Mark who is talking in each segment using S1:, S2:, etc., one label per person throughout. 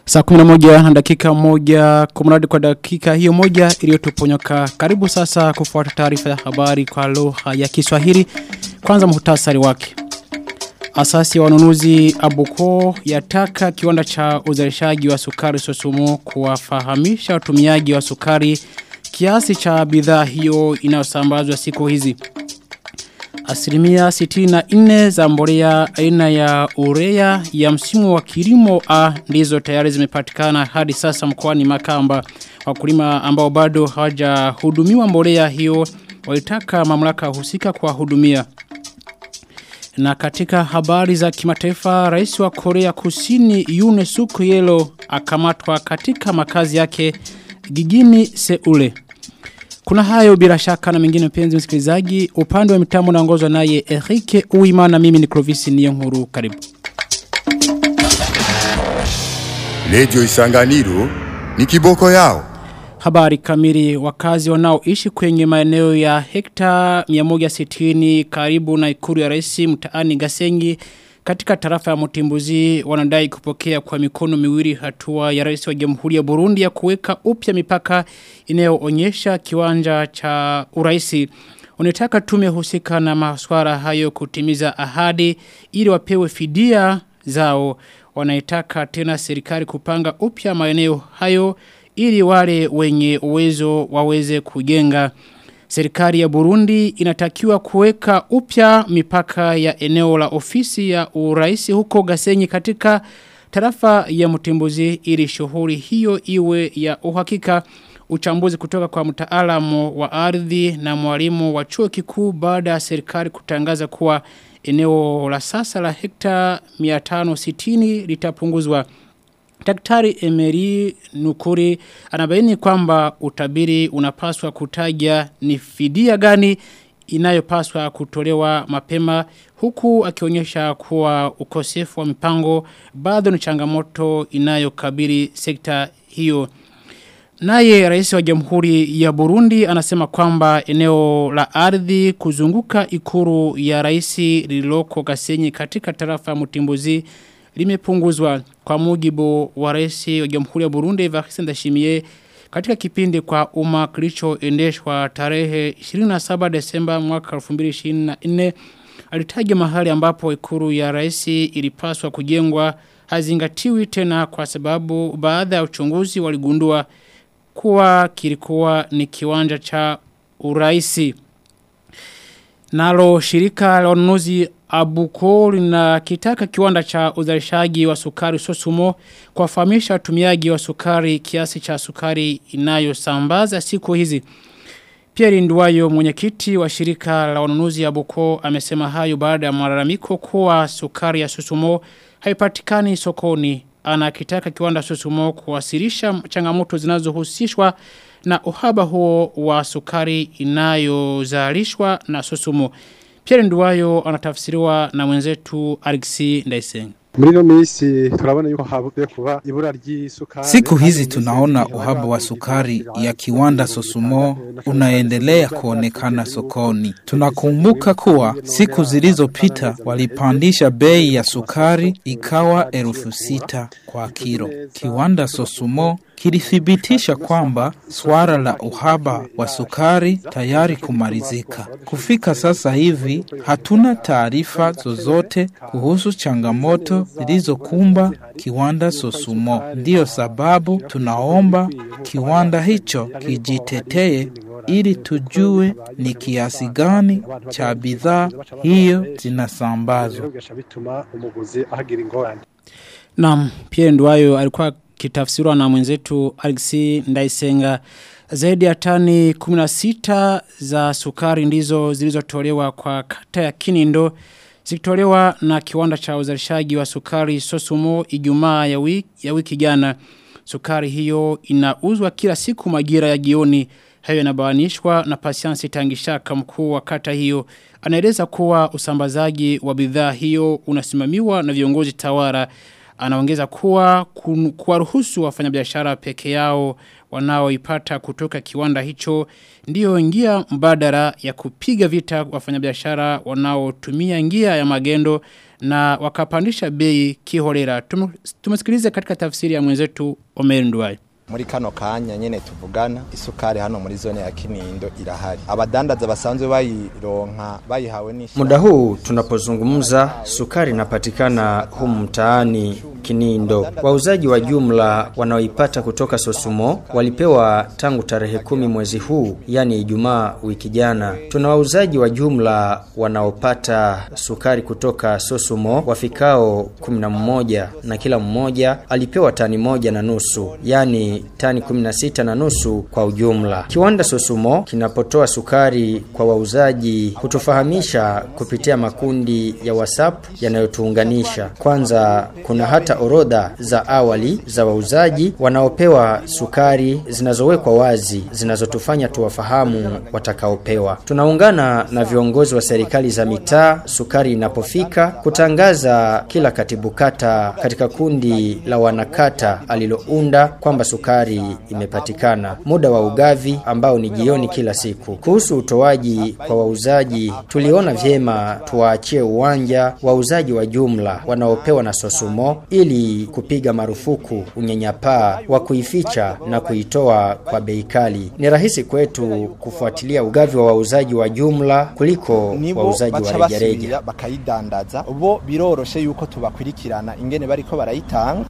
S1: Saa 11 na dakika moja kumradi kwa dakika hiyo moja iliyotuponyoka. Karibu sasa kufuata taarifa ya habari kwa lugha ya Kiswahili. Kwanza muhtasari wake. Asasi ya wanunuzi Abuko yataka kiwanda cha uzalishaji wa sukari Sosumo kuwafahamisha watumiaji wa sukari kiasi cha bidhaa hiyo inayosambazwa siku hizi. Asilimia 64 za mbolea aina ya urea ya msimu wa kilimo A ndizo tayari zimepatikana hadi sasa mkoani Makamba. Wakulima ambao bado hawajahudumiwa mbolea hiyo walitaka mamlaka husika kuwahudumia. Na katika habari za kimataifa, rais wa Korea Kusini Yoon Suk Yeol akamatwa katika makazi yake gigini Seule. Kuna hayo bila shaka na mengine mpenzi msikilizaji, upande wa mitambo naongozwa naye Erike Uimana mimi ni Clovis Niyonkuru karibu.
S2: Radio Isanganiro ni kiboko yao.
S1: Habari kamili wakazi wanaoishi kwenye maeneo ya hekta 160 karibu na ikuru ya rais mtaani Gasengi katika tarafa ya Mutimbuzi wanadai kupokea kwa mikono miwili hatua ya rais wa Jamhuri ya Burundi ya kuweka upya mipaka inayoonyesha kiwanja cha uraisi. Unataka tume husika na maswara hayo kutimiza ahadi ili wapewe fidia zao. Wanaitaka tena serikali kupanga upya maeneo hayo ili wale wenye uwezo waweze kujenga. Serikali ya Burundi inatakiwa kuweka upya mipaka ya eneo la ofisi ya uraisi huko Gasenyi katika tarafa ya Mutimbuzi ili shughuli hiyo iwe ya uhakika uchambuzi kutoka kwa mtaalamu wa ardhi na mwalimu wa chuo kikuu baada ya serikali kutangaza kuwa eneo la sasa la hekta 560 litapunguzwa. Daktari Emery Nukuri anabaini kwamba utabiri unapaswa kutaja ni fidia gani inayopaswa kutolewa mapema huku akionyesha kuwa ukosefu wa mipango bado ni changamoto inayokabili sekta hiyo. Naye rais wa jamhuri ya Burundi anasema kwamba eneo la ardhi kuzunguka ikuru ya raisi lililoko Gasenyi katika tarafa ya Mutimbuzi limepunguzwa kwa mujibu wa rais wa Jamhuri ya Burundi Evariste Ndashimiye katika kipindi kwa umma kilichoendeshwa tarehe 27 Desemba mwaka 2024 alitaja mahali ambapo ikuru ya rais ilipaswa kujengwa hazingatiwi tena kwa sababu baadhi ya uchunguzi waligundua kuwa kilikuwa ni kiwanja cha uraisi. Nalo shirika la ununuzi Abuko na kitaka kiwanda cha uzalishaji wa sukari Sosumo kuwafahamisha watumiaji wa sukari kiasi cha sukari inayosambaza siku hizi. Pierre Nduwayo mwenyekiti wa shirika la ununuzi Abuko amesema hayo baada ya malalamiko kuwa sukari ya Sosumo haipatikani sokoni. Anakitaka kiwanda Sosumo kuwasilisha changamoto zinazohusishwa na uhaba huo wa sukari inayozalishwa na Sosumo. Pierre Nduwayo anatafsiriwa na mwenzetu Alexi Ndaisenga.
S3: Murino misi turabona yuko habuye kuba ibura ry'isukari.
S4: Siku hizi tunaona uhaba wa sukari ya kiwanda Sosumo unaendelea kuonekana sokoni. Tunakumbuka kuwa siku zilizopita walipandisha bei ya sukari ikawa elfu sita kwa kilo. Kiwanda Sosumo kilithibitisha kwamba swala la uhaba wa sukari tayari kumalizika. Kufika sasa hivi hatuna taarifa zozote kuhusu changamoto zilizokumba kiwanda Sosumo. Ndiyo sababu tunaomba kiwanda hicho kijitetee ili tujue ni kiasi gani cha bidhaa hiyo zinasambazwa.
S1: Naam, Pierre Nduwayo alikuwa kitafsirwa na mwenzetu Alexi Ndaisenga zaidi ya tani 16 za sukari ndizo zilizotolewa kwa kata ya Kinindo zikitolewa na kiwanda cha uzalishaji wa sukari Sosumo Ijumaa ya wiki ya wiki jana sukari hiyo inauzwa kila siku majira ya jioni hayo yanabawanishwa na Patience Tangishaka mkuu wa kata hiyo anaeleza kuwa usambazaji wa bidhaa hiyo unasimamiwa na viongozi tawara Anaongeza kuwa kun- kuwaruhusu wafanyabiashara peke yao wanaoipata kutoka kiwanda hicho ndiyo njia mbadala ya kupiga vita wafanyabiashara wanaotumia njia ya magendo na wakapandisha bei kiholela. Tumu- Tumesikilize katika tafsiri ya mwenzetu Omer Nduwaye.
S5: muri kano kanya nyene tuvugana isukari hano muri zone ya Kinindo irahari abadandaza basanzwe bayironka bayihawe n'ishamba
S6: Muda huu tunapozungumza, sukari inapatikana humu mtaani Kinindo. Wauzaji wa jumla wanaoipata kutoka Sosumo walipewa tangu tarehe kumi mwezi huu, yani Ijumaa wiki jana. Tuna wauzaji wa jumla wanaopata sukari kutoka Sosumo wafikao kumi na mmoja na kila mmoja alipewa tani moja na nusu, yani tani 16 na nusu kwa ujumla. Kiwanda Sosumo kinapotoa sukari kwa wauzaji hutufahamisha kupitia makundi ya WhatsApp yanayotuunganisha. Kwanza kuna hata orodha za awali za wauzaji wanaopewa sukari zinazowekwa wazi zinazotufanya tuwafahamu watakaopewa. Tunaungana na viongozi wa serikali za mitaa sukari inapofika kutangaza kila katibu kata katika kundi la wanakata alilounda kwamba sukari imepatikana. Muda wa ugavi ambao ni jioni kila siku. Kuhusu utoaji kwa wauzaji, tuliona vyema tuwaachie uwanja wauzaji wa jumla wanaopewa na Sosumo ili kupiga marufuku unyanyapaa wa kuificha na kuitoa kwa bei kali. Ni rahisi kwetu kufuatilia ugavi wa wauzaji wa jumla kuliko
S5: nibo
S6: wauzaji wa
S5: baca
S6: rejareja.
S5: basubira bakayidandaza bo biroroshe yuko tubakurikirana ingene bariko barayitanga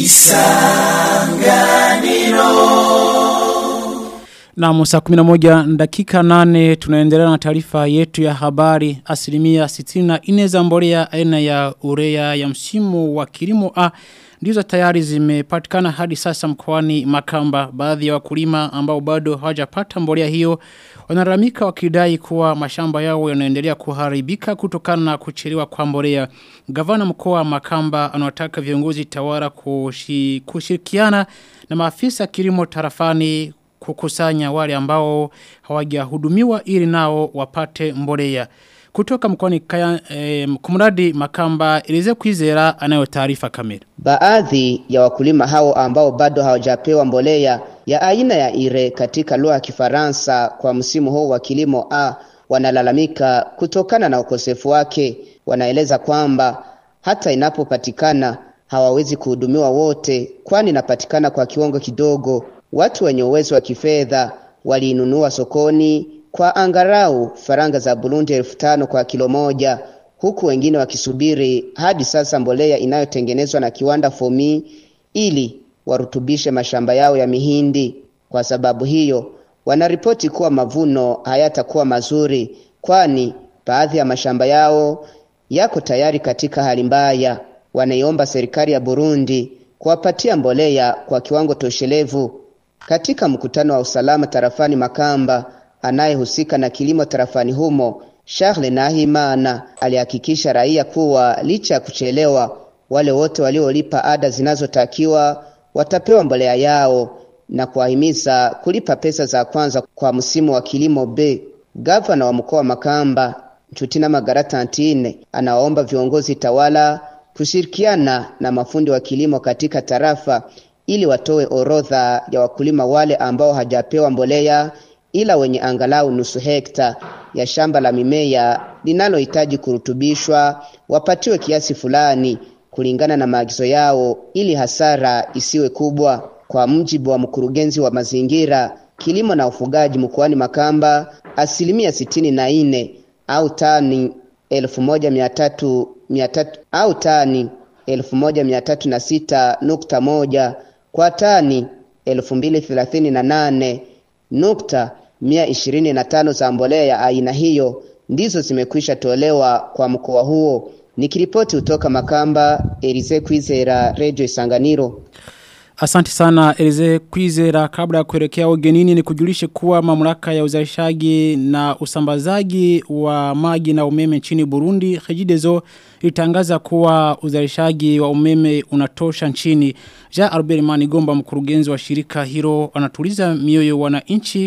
S1: Na saa 11 dakika 8 tunaendelea na taarifa yetu ya habari asilimia 64 za mbolea aina ya urea ya msimu wa kilimo A ndizo tayari zimepatikana hadi sasa mkoani Makamba baadhi ya wakulima ambao bado hawajapata mbolea hiyo wanalalamika wakidai kuwa mashamba yao yanaendelea kuharibika kutokana na kuchelewa kwa mbolea gavana mkoa wa Makamba anawataka viongozi tawara kushi, kushirikiana na maafisa kilimo tarafani kukusanya wale ambao hawajahudumiwa ili nao wapate mbolea. Kutoka mkoani kaya eh, kumradi Makamba ilize kuizera anayo taarifa kamili.
S7: Baadhi ya wakulima hao ambao bado hawajapewa mbolea ya aina ya ire katika lugha ya Kifaransa kwa msimu huu wa kilimo A wanalalamika kutokana na ukosefu wake. Wanaeleza kwamba hata inapopatikana hawawezi kuhudumiwa wote, kwani inapatikana kwa kiwango kidogo. Watu wenye uwezo wa kifedha waliinunua sokoni kwa angarau faranga za Burundi elfu tano kwa kilo moja huku wengine wakisubiri hadi sasa mbolea inayotengenezwa na kiwanda Fomi ili warutubishe mashamba yao ya mihindi. Kwa sababu hiyo, wanaripoti kuwa mavuno hayatakuwa mazuri, kwani baadhi ya mashamba yao yako tayari katika hali mbaya. Wanaiomba serikali ya Burundi kuwapatia mbolea kwa kiwango toshelevu. Katika mkutano wa usalama tarafani Makamba, anayehusika na kilimo tarafani humo Charles Nahimana alihakikisha raia kuwa licha ya kuchelewa, wale wote waliolipa ada zinazotakiwa watapewa mbolea yao na kuwahimiza kulipa pesa za kwanza kwa msimu wa kilimo B. Gavana wa mkoa wa Makamba Nchutina Magaratantine anawaomba viongozi tawala kushirikiana na mafundi wa kilimo katika tarafa ili watoe orodha ya wakulima wale ambao hajapewa mbolea ila wenye angalau nusu hekta ya shamba la mimea linalohitaji kurutubishwa wapatiwe kiasi fulani kulingana na maagizo yao ili hasara isiwe kubwa. Kwa mjibu wa mkurugenzi wa mazingira, kilimo na ufugaji mkoani Makamba, asilimia sitini na nne au tani elfu moja mia tatu mia tatu au tani elfu moja mia tatu na sita nukta moja kwa tani elfu mbili thelathini na nane nukta mia ishirini na tano za mbolea ya aina hiyo ndizo zimekwisha tolewa kwa mkoa huo. Nikiripoti kutoka Makamba, Elize Kwizera, Radio Isanganiro.
S1: Asante sana Elize Kwizera kabla ya kuelekea ugenini ni kujulishe kuwa mamlaka ya uzalishaji na usambazaji wa maji na umeme nchini Burundi Regideso ilitangaza kuwa uzalishaji wa umeme unatosha nchini. Ja Albert Manigomba mkurugenzi wa shirika hilo anatuliza mioyo wananchi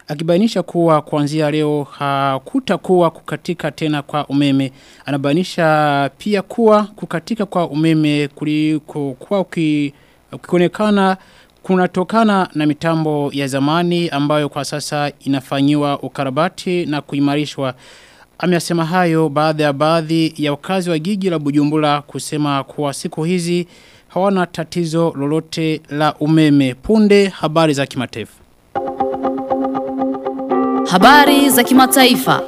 S1: akibainisha kuwa kuanzia leo hakutakuwa kukatika tena kwa umeme. Anabainisha pia kuwa kukatika kwa umeme kuliko kwa ukionekana kunatokana na mitambo ya zamani ambayo kwa sasa inafanyiwa ukarabati na kuimarishwa. Amesema hayo baada ya baadhi ya wakazi wa jiji la Bujumbura kusema kuwa siku hizi hawana tatizo lolote la umeme. Punde habari za kimataifa.
S8: Habari za kimataifa.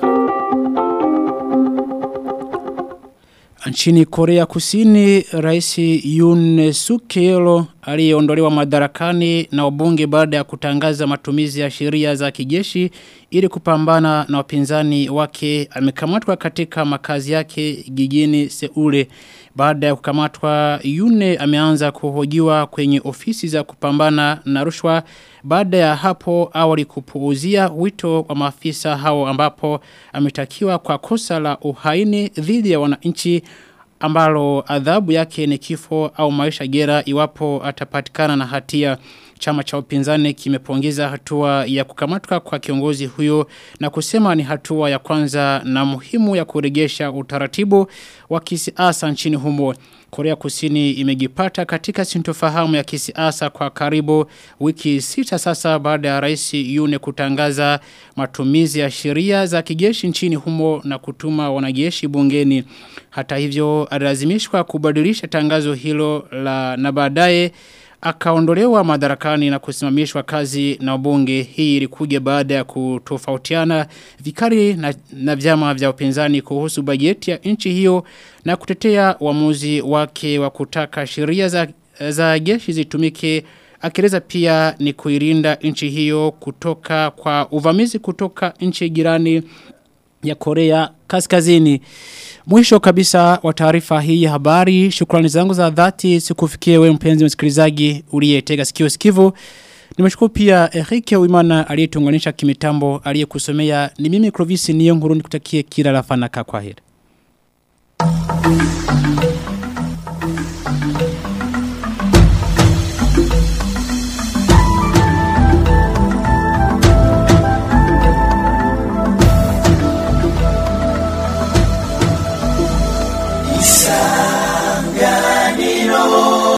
S1: Nchini Korea Kusini, Rais Yoon Suk Yeol aliyeondolewa madarakani na wabunge baada ya kutangaza matumizi ya sheria za kijeshi ili kupambana na wapinzani wake amekamatwa katika makazi yake jijini Seule. Baada ya kukamatwa Yune ameanza kuhojiwa kwenye ofisi za kupambana na rushwa baada ya hapo awali kupuuzia wito wa maafisa hao ambapo ametakiwa kwa kosa la uhaini dhidi ya wananchi ambalo adhabu yake ni kifo au maisha gera iwapo atapatikana na hatia chama cha upinzani kimepongeza hatua ya kukamatwa kwa kiongozi huyo na kusema ni hatua ya kwanza na muhimu ya kuregesha utaratibu wa kisiasa nchini humo. Korea Kusini imejipata katika sintofahamu ya kisiasa kwa karibu wiki sita sasa baada ya rais Yune kutangaza matumizi ya sheria za kijeshi nchini humo na kutuma wanajeshi bungeni. Hata hivyo alazimishwa kubadilisha tangazo hilo la na baadaye akaondolewa madarakani na kusimamishwa kazi na bunge hii ilikuja baada ya kutofautiana vikali na, na vyama vya upinzani kuhusu bajeti ya nchi hiyo na kutetea uamuzi wake wa kutaka sheria za, za jeshi zitumike akieleza pia ni kuirinda nchi hiyo kutoka kwa uvamizi kutoka nchi jirani ya Korea Kaskazini. Mwisho kabisa wa taarifa hii ya habari, shukrani zangu za dhati sikufikie wewe mpenzi msikilizaji uliyetega sikio sikivu. Nimeshukuru pia Erike Uimana aliyetuunganisha kimitambo aliyekusomea. Ni mimi Clovis Niyonkuru nikutakie kila la fanaka kwa heri.